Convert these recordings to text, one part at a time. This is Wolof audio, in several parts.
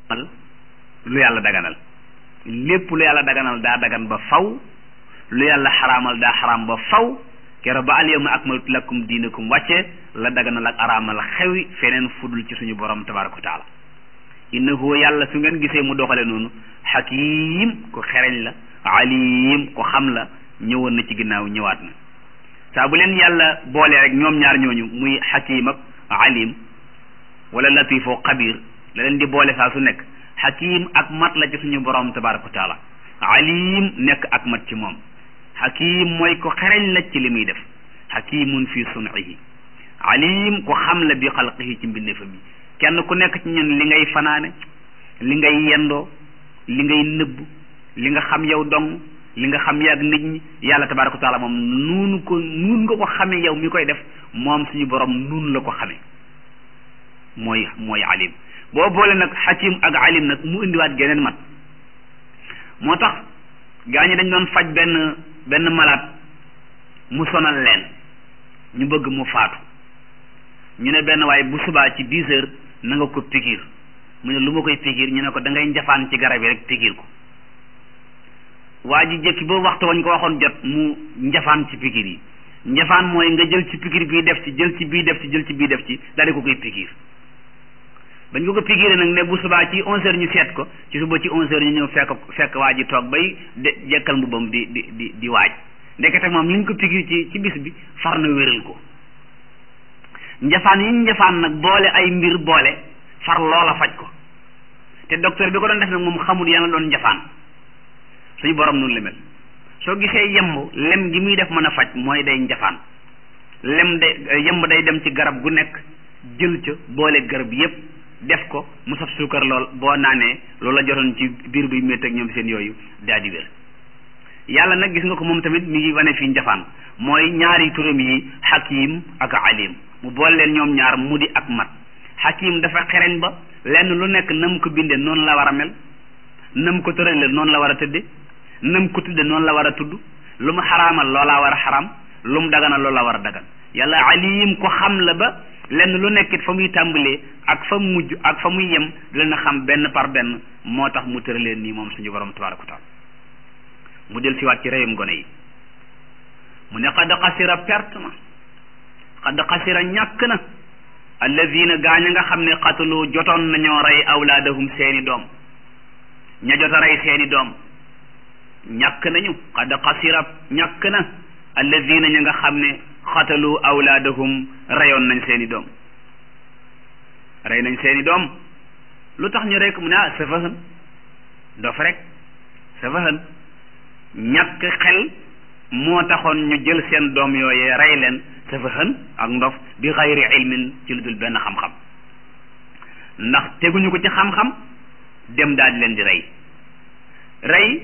lu yàlla daganal lépp lu yàlla daganal daa dagan ba faw lu yàlla xaraamal daa xaraam ba faw kero ba al yawma akmaltu lakum diinakum wàcce la daganal ak araamal xewi feneen fudul ci suñu borom tabaraka wa taala innahu yàlla su ngeen gisee mu doxale noonu xakim ku xereñ la alim ku xam la ñëwoon na ci ginnaaw ñëwaat na saa bu leen yàlla boole rek ñoom ñaar ñooñu muy xakim ak alim wala latifo xabir la leen di boole saa su nekk xakim ak mat la ci suñu borom tabaraka wa taala alim nekk ak mat ci moom xakim mooy ko xereñ la ci li muy def xakimun fi sunihi alim ko xam la bi xalqihi ci mbindeefam yi kenn ku nekk ci ñun li ngay fanaane li ngay yendoo li ngay nëbb li nga xam yow dong li nga xam yàgg nit ñi yàlla tabaraka wa taala moom nuunu ko nuun nga ko xamee yow mi koy def moom suñu borom nuun la ko xamee mooy mooy alim boo boole nag xakim ak alim nag mu indiwaat geneen mat moo tax gaa ñi dañ doon faj benn benn malaat mu sonal leen ñu bëgg mu faatu ñu ne benn waaye bu subaa ci dix heures na nga ko pikiir mu ne lu ma koy pikiir ñu ne ko da ngay njafaan ci garab yi rek pikiir ko waa ji jëkki ba waxtu wañ ko waxoon jot mu njafaan ci pikiir yi njafaan mooy nga jël ci pikiir bii def ci jël ci bii def ci jël ci bii def ci daal di ko koy pikiir bañ ko ko pikiiree nag ne bu subaa ci onze heures ñu seet ko ci suba ci onze heures ñu ñëw fekk fekk waa ji toog bay de jekkal mbubbam di di di di waaj ndekete moom li ñu ko pikiir ci ci bis bi far na wéral ko njafaan yi njafaan nag boole ay mbir boole far loola faj ko te docteur bi ko doon def nag moom xamul yaa nga doon njafaan suñu borom noonu la mel soo gisee yemb lem gi muy def mën a faj mooy day njafaan lem day yemb day dem ci garab gu nekk jël ca boole garab yépp def ko mu saf suukar lool boo naanee loolu la jotoon ci biir buy métti ak ñoom seen yooyu daa di wér yàlla nag gis nga ko moom tamit mi ngi wane fii njafaan mooy ñaari turam yi hakim ak alim mu boole leen ñoom ñaar mu di ak mat hakim dafa xereñ ba lenn lu nekk nam ko bindee noonu la war a mel nam ko tërale noonu la war a tëdde nam ko tudde noonu la war a tudd lu mu xaraamal loolaa war a xaraam lu mu daganal loolaa war a dagan yàlla alim ko xam la ba lenn lu nekkit fa muy tàmbalee ak fa mujj ak fa muy yem dina xam benn par benn moo tax mu tëraleen nii moom suñu borom tabaraka wa taala mu del siwaat ci reyum gone yi mu ne xad xasira perte na xad xasira ñàkk na alladina gaañ nga xam ne xatalu jotoon nañoo rey awlaadahum seeni doom ña jot a rey seeni doom ñàkk nañu xad xasira ñàkk na alladina ña nga xam ne xatalu awlaadahum reyoon nañ seeni doom rey nañ seeni doom lu tax ñu rek mu ne ah safahan dof rek safahan ñàkk xel moo taxoon ñu jël seen doom yooyee rey leen safahan ak ndof bi xayri ilmin ci lu dul benn xam-xam ndax teguñu ko ci xam-xam dem daal di leen di rey rey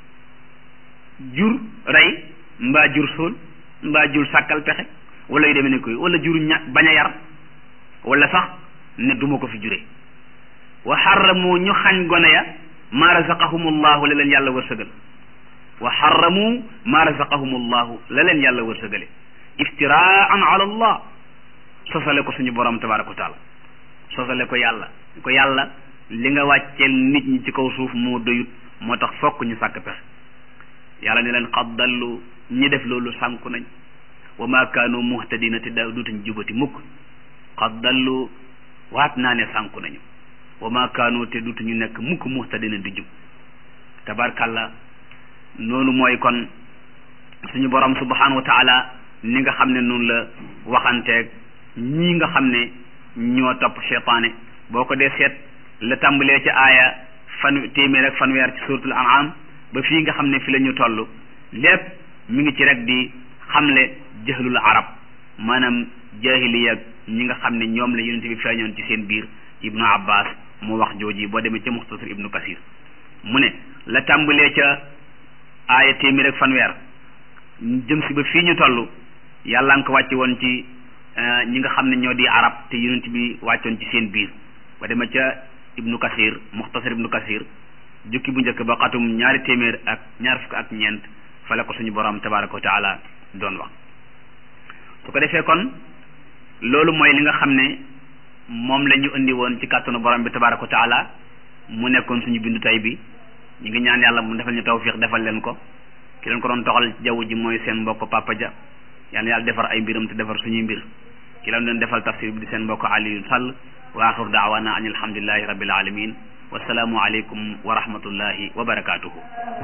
jur rey mbaa jur suul mbaa jur sàkkal pexe wala yu demee ne koy wala jur ña bañ a yar wala sax ne duma ko fi jure wa xarramu ñu xañ gone ya maa razaqahumullahu la leen yàlla wërsëgal wa xarramu maa razaqahumullahu la leen yàlla wërsëgale iftiraan ala allah sosale ko suñu borom tabaraka wa taala sosale ko yàlla ko yàlla li nga wàcceel nit ñi ci kaw suuf moo doyut moo tax fokk ñu sàkk pexe yàlla ne leen qad dallu ñi def loolu sànku nañ wa ma kaanu muhtadina te daa duutañ jubati mukk qad dallu waat naa ne sànku nañu wa ma kaanu te duutuñu nekk mukk muhtadina di jub tabarkalla noonu mooy kon suñu borom subhanahu wa taala ni nga xam ne noonu la waxanteeg ñii nga xam ne ñoo topp cheytaane boo ko dee seet la tàmbalee ci aaya fan téeméer ak fanweer ci suratul an'am ba fii nga xam ne fi la ñu toll lépp mi ngi ci rek di xamle jahlul arab maanaam jahiliya ñi nga xam ne ñoom la yonent bi feeñoon ci seen biir ibnu abbas mu wax jooji boo demee ca muxtasar ibnu kasir mu ne la tàmbalee ca aaya téeméer ak fanweer jëm si ba fii ñu toll yàlla nga ko wàcce woon ci ñi nga xam ne ñoo di arab te yonent bi wàccoon ci seen biir ba demee ca ibnu kasir muxtasar ibnu kasir jukki bu njëkk ba xatum ñaari téeméer ak ñaar fukk ak ñeent fa la ko suñu borom tabaraka wa taala doon wax su ko defee kon loolu mooy li nga xam ne moom la ñu indi woon ci kàttanu borom bi tabaraka wa taala mu nekkoon suñu bindu tay bi ñu ngi ñaan yàlla mu defal ñu tawfiq defal leen ko ki leen ko doon toxal jaww ji mooy seen mbokk Papa Dia yal na yàlla defar ay mbiram te defar suñuy mbir ki leen doon defal tafsir bi di seen mbokk Aliou Sall wa axiru daawana an alhamdulillahi rabbil alamin wasalaamu aleykum wa rahmatullahi wa barakatuhu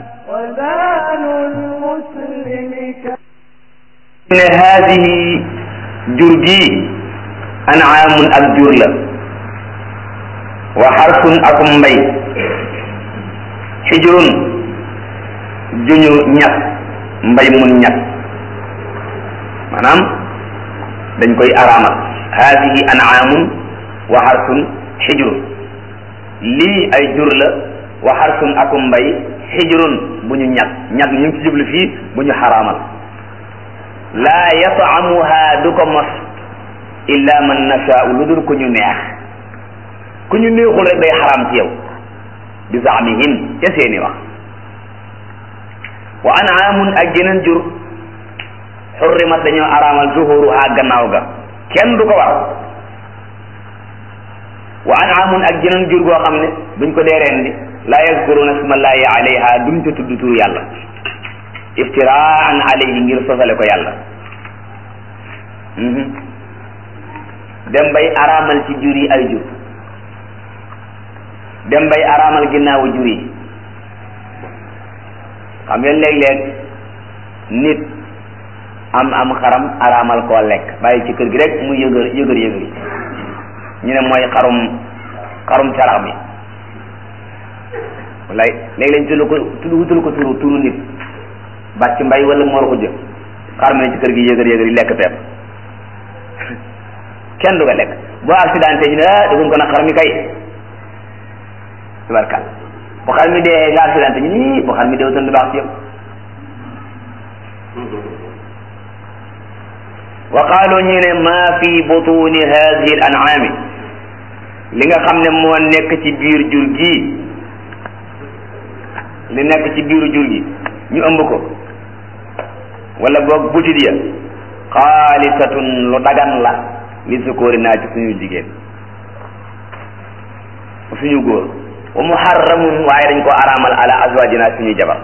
ne haadihi jur gi anaamun ak jur la wa xarsun akum mbay xijrun juñu ñat mbay mun ñat maanaam dañ koy araamal haadihi anaamun wa xarsun xijrun lii ay jur la wa xarsun akum mbay xijrun bu ñu ñat ñat ñu ngi ci jublu fii bu ñu xaraamal laa yataamuha du ko mos illa man nashaau lu dul ku ñu neex ku ñu neexul rek day xaraam ci yow bi zaamihim ca seeni wax wa anaamun ak geneen jur xurrimat dañoo araamal zuhuruha gannaaw ga kenn du ko war wa anaamun ak geneen jur goo xam ne buñ ko dee rendi laa yazkuruna smallahi alayha duñ ca tudd turu yàlla iftiraan alayhi ngir sosale ko yàlla dem bay araamal ci jur yi ay jur dem bay araamal ginnaawu jur yi xam ngeen léeg-léeg nit am am xaram araamal koo lekk bàyyi ci kër gi rek mu yëgër yëgër yëgër yi ñu ne mooy xarum xarum carax mi wallaay léegi lañ tudd ko tudd wutul ko turu turu nit bàcc mbay wala moor ko jë xar mi ne ci kër gi yëgër yëgër yi lekk pepp kenn du ko lekk boo accidenté ñu ne ah defuñ ko nag xar mi kay tubarkal bu xar mi dee nga accidenté ñu nii bu xar mi dee wutoon du baax ci yow wa qaalu ñu ne maa fi butuni hadihi al an'ami li nga xam ne moo nekk ci biir jur gi li nekk ci biiru jur gi ñu ëmb ko wala boog butit ya xaalisatun lu dagan la li sukóori naa ci suñu jigéen suñu góor wa muharramun waaye dañ ko araamal ala azwajina suñuy jabar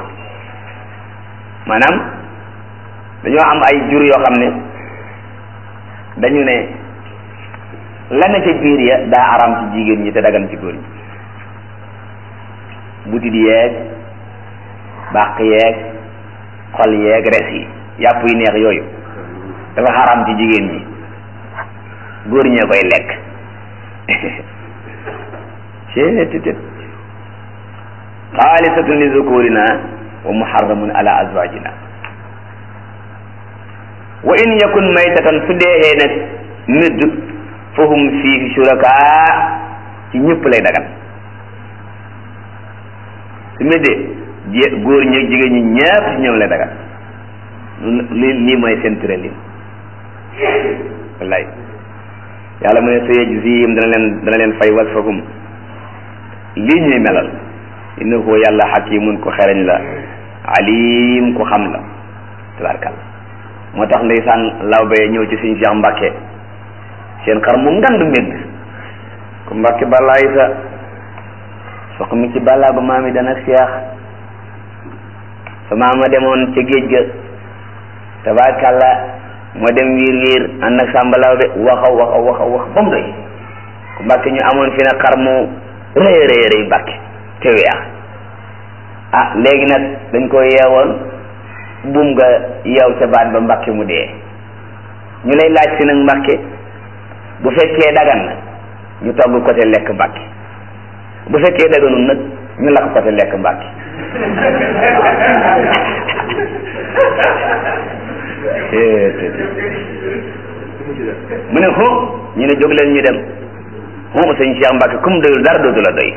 maanaam dañoo am ay jur yoo xam ne dañu ne la ne ca biir ya daa araam ci jigéen ñi te dagan ci góor ñi butit yeeg bàq yeeg xol yeeg res yi yàpp yi neex yooyu dafa xaraam ci jigéen ñi góor ñee koy lekk ceetetet xaalisatun li zukurina wa muharramun ala azwajina wa in yakun maytatan su deexee nag nëdd fahum fiihi shuraka ci ñëpp lay dagan su méddee jé góor ñi jigéen ñi ñëpp ci ñoom lay dagan li lii mooy seen tëralin wallaay yàlla mu ne sayajzihim dana leen dana leen fay wasfahum lii ñuy melal innahu yàlla xakimun ku xereñ la alim ku xam la tabarkalla moo tax ndeysaan lawbe ñëw ci suñu Cheikh Mbacke seen xar mu ngandu médd ku Mbacke balaay sa sox mi ci balaa ba maami dana seex sa maama demoon ca géej ga tabarkalla moo dem wiir wiir ànd ak Samba Lawbe waxa waxa waxa wax ba mu doy ku Mbacke ñu amoon fi nag xar mu rëy rëy rëy Mbacke te weex ah léegi nag dañ ko yeewoon buum nga yeew ca baat ba Mbacke mu dee ñu lay laaj si nag Mbacke bu fekkee dagan na ñu togg côté lekk Mbacke bu fekkee daganul nag ñu lakk côté lekk Mbacke mu ne xo ñu ne jóg leen ñu dem xo sëñ Cheikh Mbacke comme doyul dara dootu la doy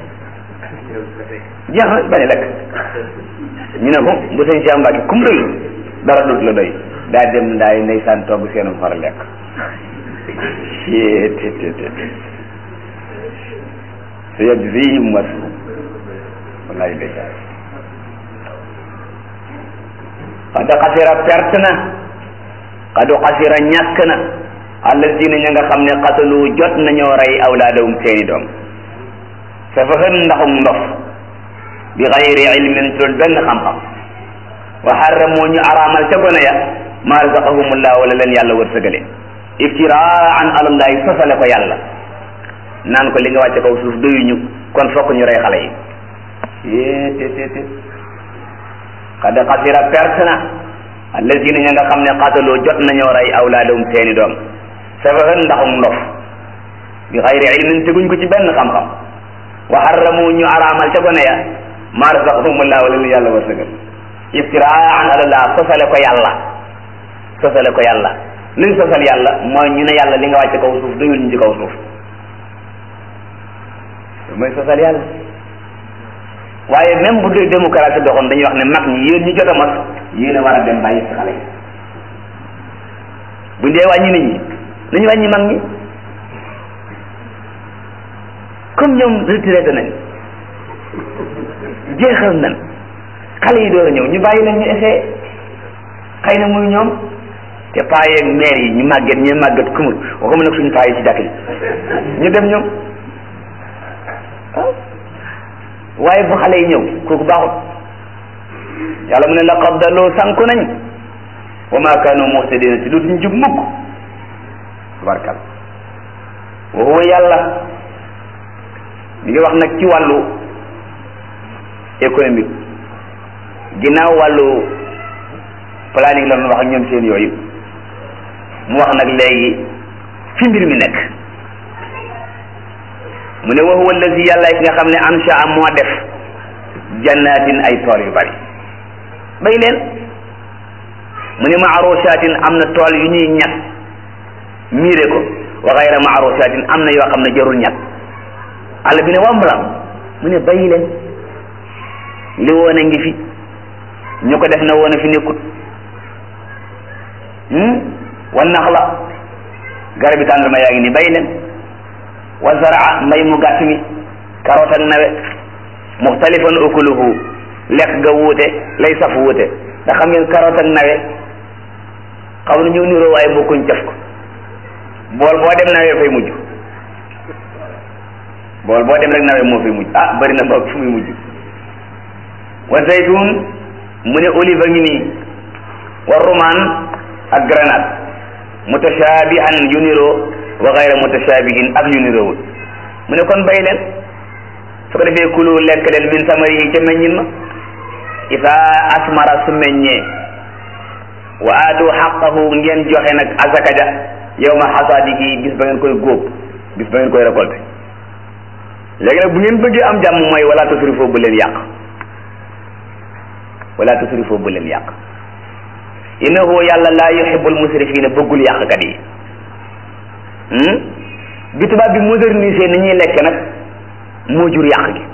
jeex na bañ lekk ñu ne ko bu sëñ Cheikh Mbacke comme doyul dara dootu la doy daa dem ndaay ndeysaan togg seenu far lekk su yegg fii mu wasu wallaay ndeysaan xad xasira perte na xad xasira ñàkk na allazina ña nga xam ne xatalu jot nañoo rey awlaadahum seeni doom safahan ndaxum ndof bi xayri ilmin ci loolu benn xam-xam wa xarramu ñu araamal ca gone ya ma razaqahumullah wala leen yàlla wërsëgale iftiraan alallahi sosale ko yàlla naan ko li nga wàcce kaw suuf doyuñu kon fokk ñu rey xale yi yée te te te qad xasira perte na allazina ña nga xam ne qataloo jot nañoo rey awlaadahum seeni doom safahan ndaxum ndof bi xayri ilmin teguñ ko ci benn xam-xam wa harramu ñu araamal ca gone ya ma razaqahumullah wala leen yàlla wërsëgal iftiraan alallah sosale ko yàlla sosale ko yàlla luñ sosal yàlla mooy ñu ne yàlla li nga wàcce kaw suuf doyul ñu ci kaw suuf mooy sosal yàlla waaye même bu dee démocratie doxoon dañuy wax ne mag ñi yéen ñu jot a mos yéen a war a dem bàyyi si xale yi buñ dee wàññi nit ñi nañu wàññi mag ñi comme ñoom retraité nañ jeexal nañ xale yi door a ñëw ñu bàyyi leen ñu essayé xëy na muy ñoom te paa yeeg maire yi ñu màgget ñu màgget kumur waxuma nag suñu paa yi ci jàkk yi ñu dem ñoom waaye bu xale yi ñëw kooku baaxut yàlla mu ne laqad daloo sànku nañ wa ma kaanu muhtadina ci dootuñ jub mukk tabarkal wa huwa yàlla mi ngi wax nag ci wàllu économique ginnaaw wàllu planning la doon wax ak ñoom seen yooyu mu wax nag léegi fi mbir mi nekk mu ne wa huwa allazi yàlla ki nga xam ne ansha moo def jannatin ay tool yu bari bay leen mu ne maarusatin am na tool yu ñuy ñag miire ko wa gayra maarusatin am na yoo xam ne jarul ñag àll bi ne wamblam mu ne bay leen li woon a ngi fi ñu ko def na woon a fi nekkut wan nax la garab bi tàndarma yaa ngi ni bay leen wa zaraa mbay mu gàtt mi karoot ak nawe muxtalifan ukuluhu lekk ga wuute lay saf wuute ndax xam ngeen karoot ak nawe xaw na ñëw niroo waaye bokkuñ caf ko bool boo dem nawe fay mujj bool boo dem rek nawe moo fay mujj ah bari na boog fu muy mujj wa zaytun mu ne olive a ngi nii wa rumaan ak grenade mutashabihan yu niroo wa gayra mutashabihin ak yu niroowul mu ne kon bay leen su ko defee kulu lekk leen min samarihi ca meññin ma isa asmara su meññee wa aatu xaqahu ngeen joxe nag asaka ja yawma xasaadihi bis ba ngeen koy góob bis ba ngeen koy récolté léegi nag bu ngeen bëggee am jàmm mooy wala tusrifoo bu leen yàq wala tusrifoo bu leen yàq innahu yàlla laa yuhibbul musrifina bëggul yàqkat yi bi tubaab bi modernisé ni ñuy lekk nag moo jur yàq gi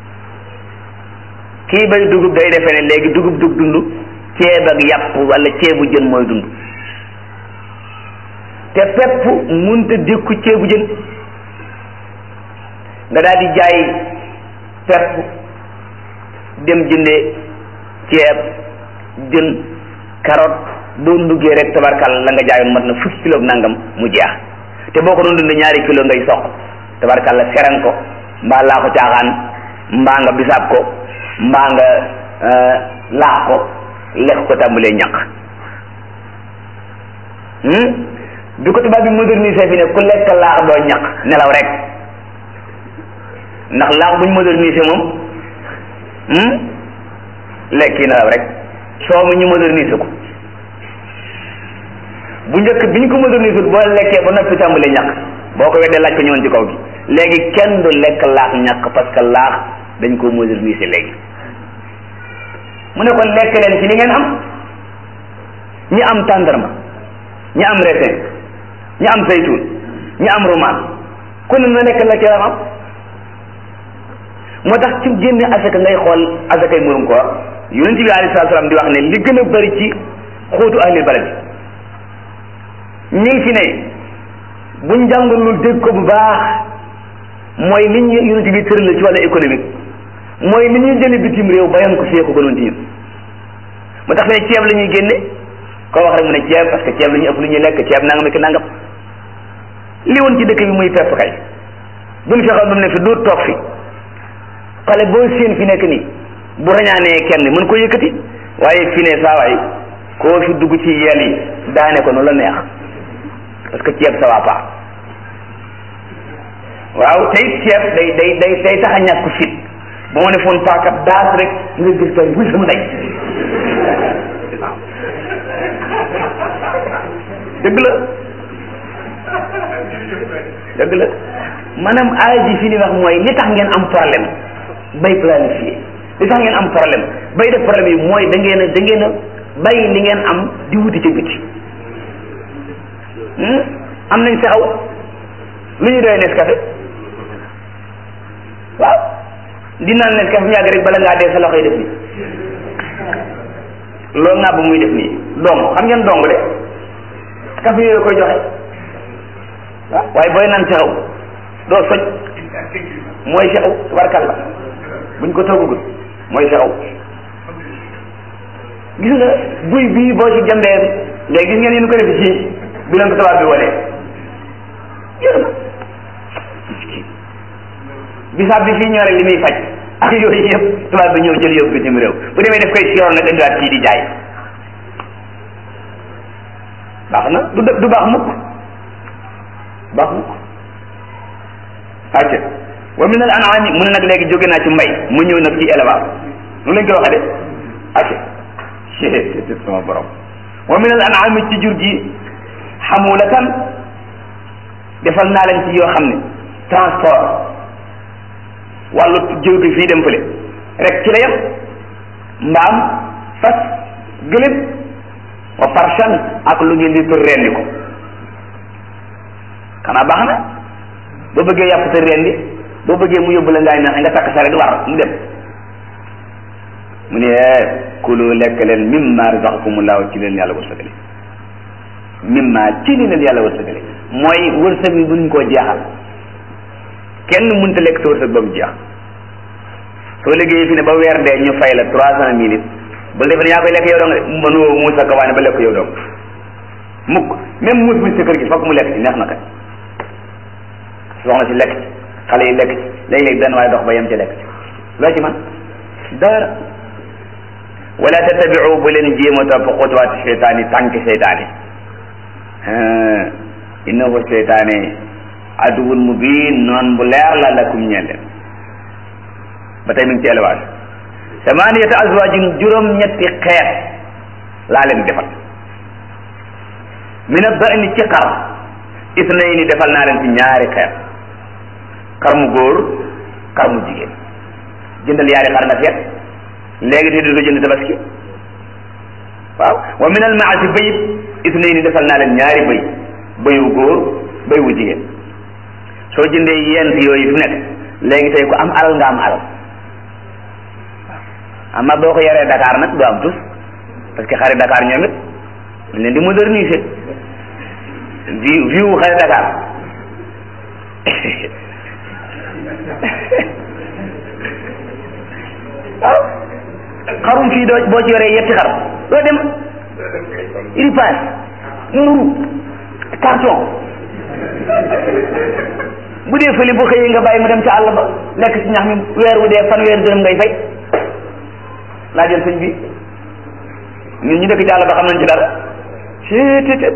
kii bay dugub day defe ne léegi dugub dug dund ceeb ak yàpp wala ceebu jën mooy dund te pepp munta dékku ceebu jën nga daal di jaay pepp dem jënde ceeb jën carotte boo nduggee rek tabarkal la nga jaayoon mat na fukki kilo nangam mu jeex te boo ko doon dund ñaari kilo ngay soq tabarkal la seran ko mbaa laa ko caaxaan mbaa nga bisaab ko mbaa nga laax ko lekk ko tàmbalee ñaq bi ko tubaab bi modernisé fi ne ku lekk laax doo ñaq nelaw rek ndax laax buñ modernisé moom lekk yi nelaw rek soo mu ñu modernisé ko bu njëkk bi ñu ko modernisé boo lekkee ba noppi tàmbalee ñaq boo ko weddee laaj ko ñëwoon ci kaw gi léegi kenn du lekk laax ñaq parce que laax dañ ko modernisé léegi mu ne kon lekk leen ci li ngeen am ñi am tàndarma ñi am raisin ñi am saytuun ñi am roman ku ne na lekk la ci am moo tax ci génne asaka ngay xool asakay murum koor yonent bi alayhi salaatu salaam di wax ne li gën a bari ci xóotu ahlil balad ñi ngi fi ne buñ jàngalul dégg ko bu baax mooy li ñu yonent bi tëral ci wàllu économique mooy li ñuy jële bitim réew bayan ko fee ko gënoon ci ñun moo tax fi ne ceeb la ñuy génne koo wax rek mu ne ceeb parce que ceeb la ñuy ëpp lu ñuy lekk ceeb nangam ak nangam li woon ci dëkk bi muy pepp kay buñ fexeel ba mu ne fi doo toog fi xale boo séen fi nekk nii bu rañaanee kenn mën ko yëkkati waaye fi ne saa waay koo fi dugg ci yeel yi daane ko nu la neex parce que ceeb ça va pas waaw tey ceeb day day day day tax a ñàkk fit ba ma ne foon paaka daas rek nga gis kay buy sama ndey waaw dëgg la dëgg la maanaam aay ji fi ni wax mooy li tax ngeen am problème bay planifié li tax ngeen am problème bay def problème yi mooy da ngeen a da ngeen a bàyyi li ngeen am di wuti ca biti am nañ saxaw lu ñu doy Nescafé waaw di naan Nescafé mu yàgg rek bala ngaa dee sa loxo yi def nii loolu nga ba muy def nii dong xam ngeen dong de café yooyu koy joxe waaw waaye booy naan saxaw doo soj mooy saxaw tubarkalla buñ ko toggagul mooy saxaw gis nga buy bii boo ci jambee léegi gis ngeen yéen ko def ci bi leen ko tubaab bi wanee yéen bisaab bi fii ñore li muy faj ak yooyu yëpp tubaab bi ñëw jël yóbbu bitim réew bu demee def koy siroon nag indiwaat fii di jaay baax na du du baax mukk baax mukk acca wa min al an'ami mu ne nag léegi jóge naa ci mbay mu ñëw nag ci élevage nu lañ koy waxee de acca c'est sama borom wa min al an'ami ci jur gi xamulatan defal naa leen ci yoo xam ne transport wàllu jóge fii dem fële rek ci la yem mbaam fas gëléb wa farshan ak lu ngeen di për rendi ko xanaa baax na boo bëggee yàpp sa rendi boo bëggee mu yóbbu la ngaay naxe nga takk saret war mu dem mu ne kulu lekk leen mimma razaqakumullahu ci leen yàlla wërsëgale mimma ci li leen yàlla wërsëgale mooy wërsëg bi buñ koo jeexal kenn mënta lekk sa wërsëg ba mu jeex soo liggéeyee fi ne ba weer dee ñu fay la trois cent mille ba defe ne yaa koy lekk yow dong de mënoo muus ak waane ba lekk yow dong mukk même muus mi sa kër gi fokk mu lekk ci neex na kay soxna si lekk ci xale yi lekk ci léeg-léeg benn waaye dox ba yem ci lekk ci loo ci man dara wala tattabiu bu leen jéem a topp xutuwaati seytaani tànki seytaani innahu seytaane aduwun mubin noon bu leer la lakum ñeel leen ba tey mi ngi ci élevage samaniyata azwajin juróom ñetti xeet laa leen defal min ad-da'ni ci xar isnayni defal naa leen ci ñaari xeet xar mu góor xar mu jigéen jëndal yaari xar nga seet léegi te du jënd tabaski waaw wa min al-ma'asi bayit isnayni defal naa leen ñaari bëy bëyu góor bëy wu jigéen soo jëndee yent yooyu fi nekk léegi tey ku am alal nga am alal amma boo ko yaree Dakar nag du am tus parce que xari Dakar ñoom it dañ leen di moderniser vie vie wu xari Dakar waaw xarum fii doo boo ci yoree yetti xar doo dem ripaas mburu carton bu dee fële bu xëyee nga bàyyi mu dem ca àll ba lekk ci ñax mi weer wu dee fan weer dërëm ngay fay laa jël sëñ bi ñun ñu dëkk ci àll ba xam nañ ci dara ctt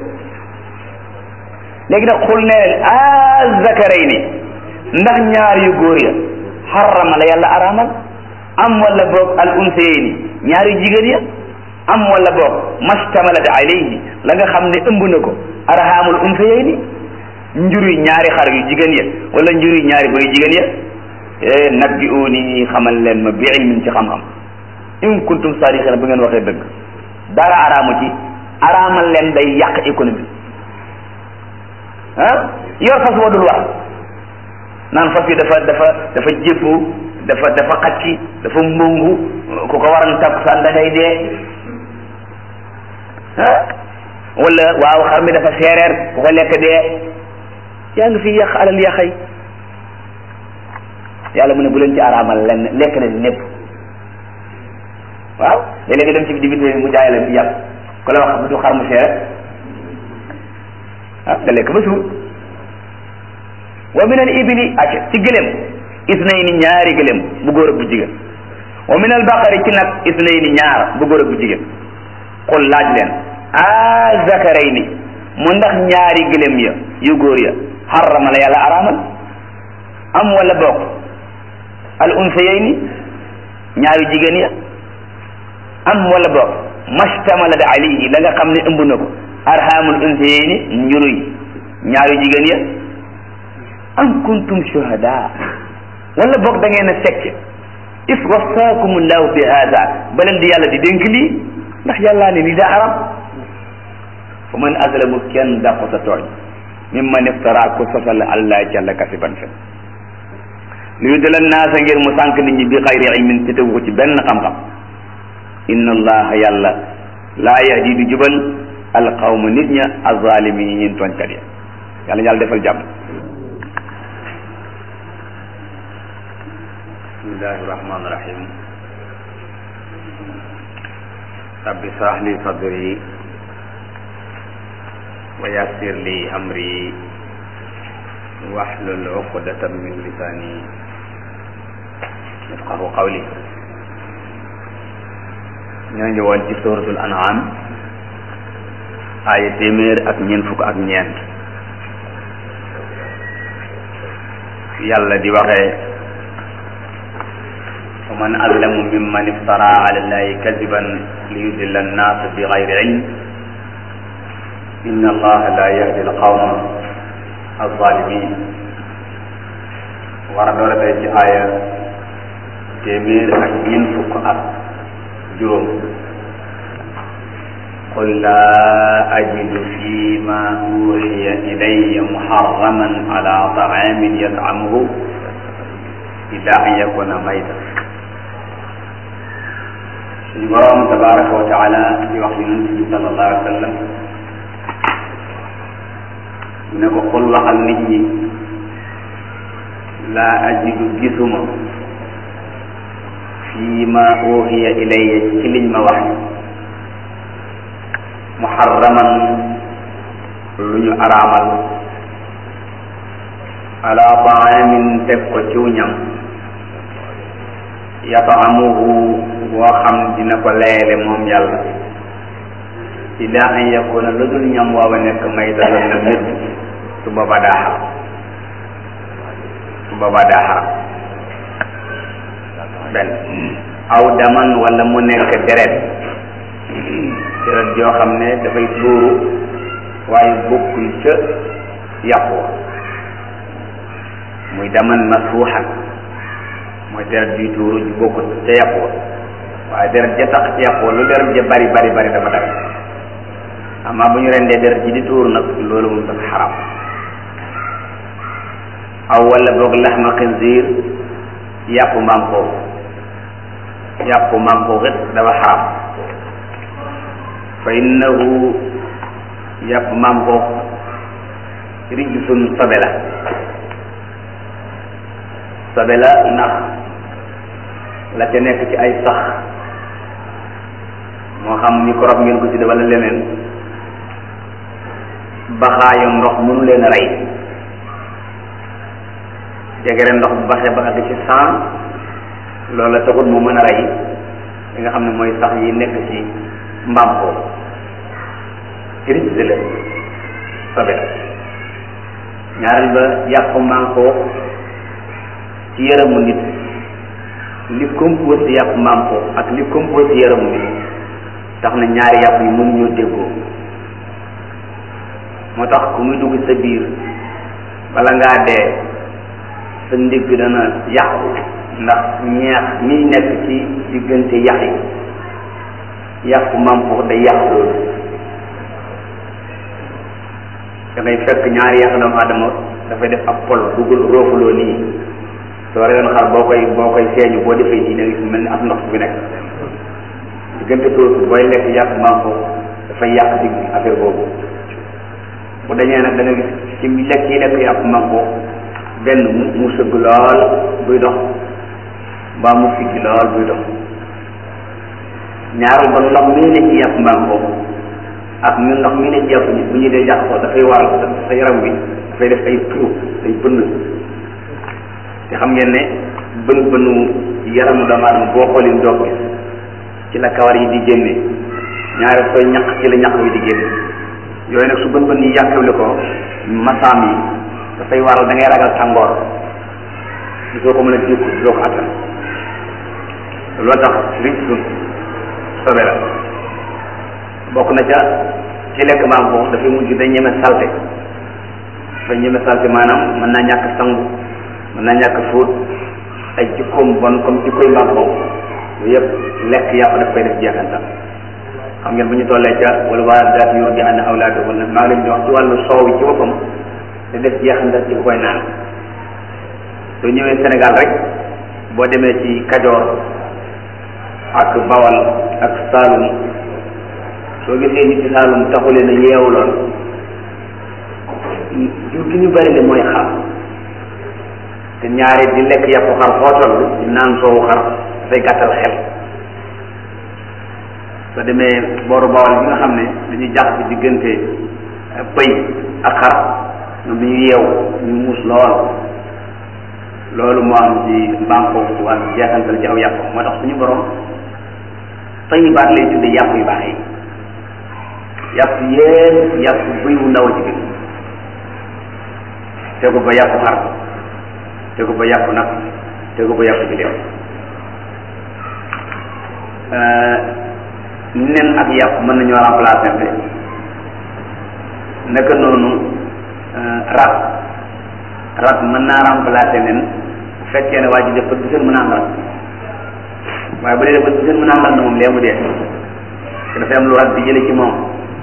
léegi nag xul ne leen azzakarayni ndax ñaar yu góor ya xarama la yàlla araamal am wala boog al unsayayni ñaar yu jigéen ya am wala boog mastamalat alayhi la nga xam ne ëmb na ko arhamul unsayayni njuri ñaari xar yu jigéen ya wala njuri ñaari bëy jigéen ya nabbi uuni xamal leen ma bi ilmin ci xam-xam in kuntum sadiqina bu ngeen waxee dëgg dara araamu ci araamal leen day yàq économie ah yor fas woo dul war naan fas yi dafa dafa dafa jëppu dafa dafa xacci dafa mbongu ku ko waran takkusaan da ngay dee ah wala waaw xar mi dafa seereer ku ko lekk dee yaa ngi fi yàq alal yàqay yàlla mu ne bu leen ci araamal lenn lekk na lépp waaw léeg-léeg nga dem ci dibité mu jaay la ci yàpp ku la wax du xar mu seere ah nga lekk ba suur wa min al ibili acca ci gëléem isnayni ñaari gëléem bu góor ak bu jigéen wa min al baqari ci nag isnayni ñaar bu góor ak bu jigéen qul laaj leen a zakarayni mu ndax ñaari gëléem ya yu góor ya xarama la yàlla araamal am wala bokk al unsayayni ñaari jigéen ya am wala bokk mashtamalat alayhi la nga xam ne ëmb na ko arhamul unsayayni njuruy ñaari jigéen ya am kuntum shuhada wala boog da ngeen a fekk is wasaakum llahu bi hada ba leen di yàlla di dénk lii ndax yàllaa ne lii daa aram fa man azlamu kenn dàqu sa tooñ mimman iftara ko sosal allah jalla kasiban fen li yudila naasa ngir mu sànq nit ñi bi xayri ilmin te tegu ko ci benn xam-xam inna allaha yàlla laa yahdi du jubal alqawma nit ña azalimin yi ñeen tooñkat ya yàlla yàlla defal jàmm bismillahi rahmani rahim rabbi shrah li sadri wa yassir li amri wahlul uqdatan min lisani yafqahu qawli ñoo ngi woon ci suratul an'am aaya téeméer ak ñeent fukk ak ñeent yàlla di waxee wa man azlamu mimman iftara ala allahi kadiban liyudilla annaasa bi gayri ilm inna allaha la yahdi alqawma alzalimin war a doora tey ci aaya téeméer ak ñeent fukk ak juróom qul laa ajidu fi ma uxiya ilaya muharraman ala taamin yat'amuhu illa an yakuna mayta suñu borom tabaraka wa taala di wax yonent bi sallallahu alayhi wa sallam ne ko xul waxal nit ñi laa ajidu gisuma fii ma uxiya ilayya ci liñ ma wax muharraman lu ñu araamal ala taamin teg ko ciw ñam yataamuhu boo xam dina ko leele moom yàlla illa an yakuna lu dul ñam waawa nekk maytatan na médd su boobaa daa xaram su boobaa daa xaram benn aw daman wala mu nekk deret deret joo xam ne dafay tuuru waaye bokkul ca yàpp wa muy daman masfuuxan mooy deret juy tuuru ju bokkul ca yàpp wa waaye deret ja tax ca yàpp wa lu deret ja bari bari bari dafa daga amaa bu ñu rendee deret ji di tuuru nag loolu moom dafa xaram aw wala boog laxma xinziir yàpp mbaam foofu yàpp mbaam foofu it dafa xaram fa innahu yàpp mbaam foofu rijsun sobe la sobe la ndax la ca nekk ci ay sax moo xam microbe ngeen ko ci wala leneen baxaayu ndox mënu leen a rey jegere ndox bu baxee ba àgg ci cent loolu la taxul mu mën a rey li nga xam ne mooy sax yi nekk ci mbaam foofu rijs la sobe la ñaareel ba yàpp mbaam foofu ci yaramu nit li compose yàpp mbaam foofu ak li compose yaramu nit tax na ñaari yàpp yi mënuñoo déggoo moo tax ku muy dugg sa biir bala ngaa dee sa ndigg dana yàqu ndax ñeex miy nekk ci diggante yax yi yàpp mbaam foofu day yàq loolu da ngay fekk ñaari yàq doomu aadama dafay def ab pol dugal roofuloo nii soo reyoon xar boo koy boo koy seeñu boo defee nii da ngay mel ni ab ndox bi nekk diggante toosu booy lekk yàpp mbaam foofu dafay yàq digg affaire boobu bu dañee nag da nga gis ci lekk yi lekk yàpp mbaam foofu benn mu mu sëgg lool buy dox mbaa mu siggi lool buy dox ñaaral ba ndox mi ne ci yàpp mbaam foofu ak ñu ndox mi ne ci yàpp bu ñu dee jàpp ko dafay waral sa yaram wi dafay def ay trou day bënn te xam ngeen ne bën bënu yaramu doomu aadama boo xoolee doog gis ci la kawar yi di génne ñaari sooy ñaq ci la ñaq yi di génne yooyu nag su bën bën yi yàqewli ko masaam yi dafay waral da ngay ragal tàngoor soo ko mën a jikku doo ko attan loolu tax ric sun sobe la bokk na ca ci lekk maam boobu dafay mujj day ñeme salte dafay ñeme salte maanaam mën naa ñàkk sangu mën naa ñàkk fóot ay jikkoom bon comme jikkoy mbaam boobu yooyu yëpp lekk yàpp daf koy def jeexantal xam ngeen bu ñu tollee ca wala waa daat yor di ànd awlaado wala maa ngi leen di wax ci wàllu soow yi ci boppam te def jeexantal ci ku koy naan soo ñëwee Sénégal rek boo demee ci Kajoor ak Bawal ak Saalum soo gisee nit ci Saalum taxulee na yeewu lool jur gi ñu bari le mooy xar te ñaari di lekk yàppu xar foo toll di naan soowu xar dafay gàttal xel soo demee booru Bawal bi nga xam ne dañuy jax bi diggante pëy ak xar ñoom dañu yeewu ñu muus lool loolu moo am ci mbaam foofu ci wàllu jeexantal ci aw yàpp moo tax suñu borom tayibaat lay tudde yàpp yu baax yi yàpp yépp yàpp bëy wu ndaw a ci gën tegu ba yàpp xar tegu ba yàpp nag tegu ba yàpp gileem nen ak yàpp mën nañoo remplacer te naka noonu rat rat mën naa remplacer nen bu fekkee ne waa ji def bët bu seen mën a am rat waaye bu dee def bët bu seen mën a am rat na moom lee mu dee te dafay am lu rat di jële ci moom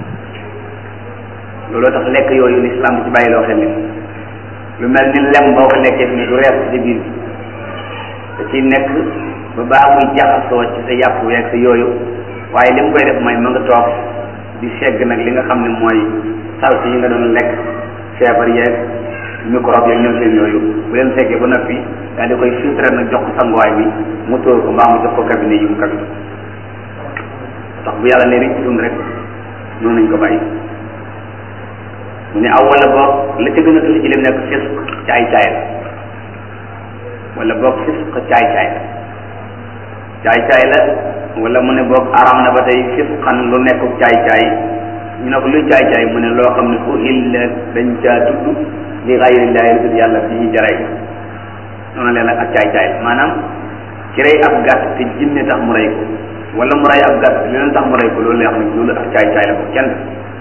looloo tax lekk yooyu lislaam di ci bàyyi loo xel ni lu mel ni lem boo ko lekkee fi ne du rees ci biir bi da ciy nekk ba baa muy jaxasoo ci sa yàpp weeg sa yooyu waaye li mu koy def mooy ma nga toog di segg nag li nga xam ne mooy salte yi nga doon lekk feebar yeeg microbe yeeg ñoom seen yooyu bu leen seggee ba noppi daal di koy filtré nag jox ko sanguwaay bi mu tóor ko mbaa mu jox ko cabinet yi mu cabinet tax bu yàlla ne rek ci dund rek noonu nañ ko bàyyi mu ne aw wala boog la ca gën a tuuti ci lim nekk fisq caay caay la wala boog fisq caay caay la caay caay la wala mu ne boog aram na ba tey fisqan lu nekk caay caay ñu ne ko luy caay caay mu ne loo xam ne uhilla dañ caa tudd li gayrillahi lu dul yàlla bi ñu jaray noonu leen ak caay caay maanaam ci rey ab gàtt te jinne tax mu rey ko wala mu rey ab gàtt te leneen tax mu rey ko loolu lay wax ne loolu ak caay caay la ko kenn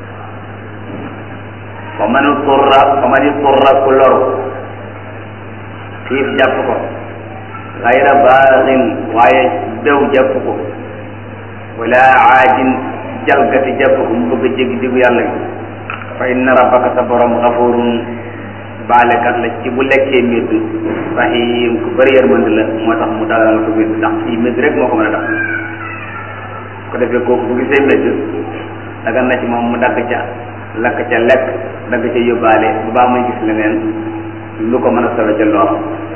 fa man turra fa man turra ku loru xiif jàpp ko gayra baaxin waaye dew jàpp ko wala aadin jalgati jàpp ko mu bëgg a jéggi diggu yàlla gi fa inna rabbaka sa borom xafurun baalekat la ci bu lekkee médd rahim ku bëri yërmande la moo tax mu dalal ko médd ndax fii médd rek moo ko mën a tax ko defee kooku bu gisee médd dagan na ci moom mu dagg ca lakk ca lekk dagg ca yóbbaale bu baa muy gis leneen lu ko mën a sowe ca lool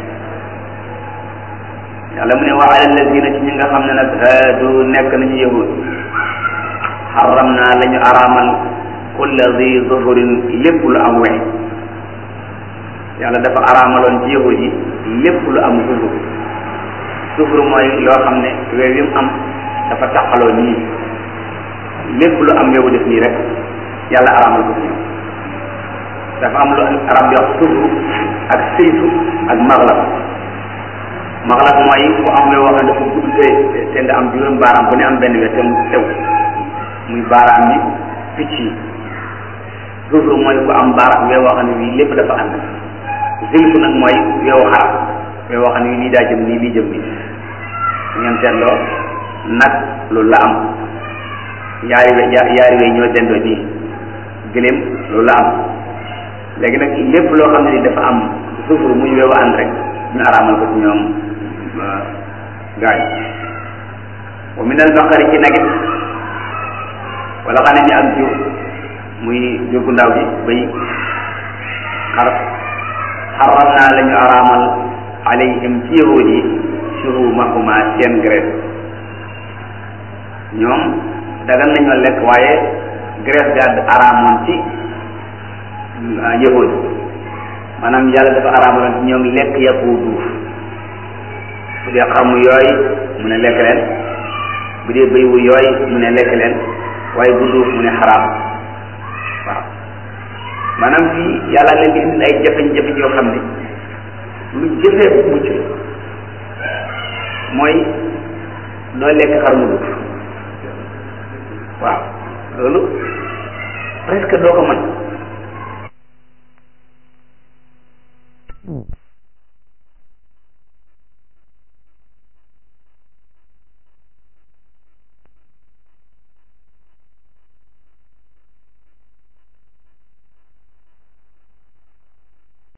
yàlla mu ne wa ala alladina ci ñi nga xam ne nag haadu nekk nañu yahud xaram naa la ñu araamal kulla zi zuhurin lépp lu am wex yàlla dafa araamaloon ci yahud yi lépp lu am zuhur zuhur mooy loo xam ne weew yi mu am dafa taqaloo nii lépp lu am weewu def nii rek yàlla araamal ko ci ñoom dafa am lu arab di wax zuhur ak sëytu ak maghlab maghlab mooy ku am weew wax ne dafa gudd te te nga am juróom baaraam bu ne am benn we te mu sew muy baaraam yi picc yi zuhur mooy ku am baaraam weew wax ne wii lépp dafa ànd zilfu nag mooy weewu xaram weew wax ne wii lii daa jëm nii lii jëm nii ngeen seetloo nag loolu la am yaari we yaari we ñoo dendoo nii gëléem loolu la am léegi nag lépp loo xam ne ni dafa am sufur muy weewu ànd rek ñu araamal ko ci ñoom gaay wa min al baqari ci nagit wala xam ne ni ak jur muy jur gu ndaw gi bay xar xaram naa la ñu araamal alayhim ci yahud yi shuhumahuma seen graisse ñoom dagan nañoo lekk waaye graisse ga araamoon ci yahud maanaam yàlla dafa araamaloon ci ñoom lekk yàpp wu duuf bu dee xamu yooy mu ne lekk leen bu dee bëy wu yooy mu ne lekk leen waaye bu duuf mu ne xaraam waaw maanaam fii yàlla leen di indil ay jafe-jafe yoo xam ne lu jëfee mucc la mooy doo lekk xar mu duuf waaw loolu presque doo ko mën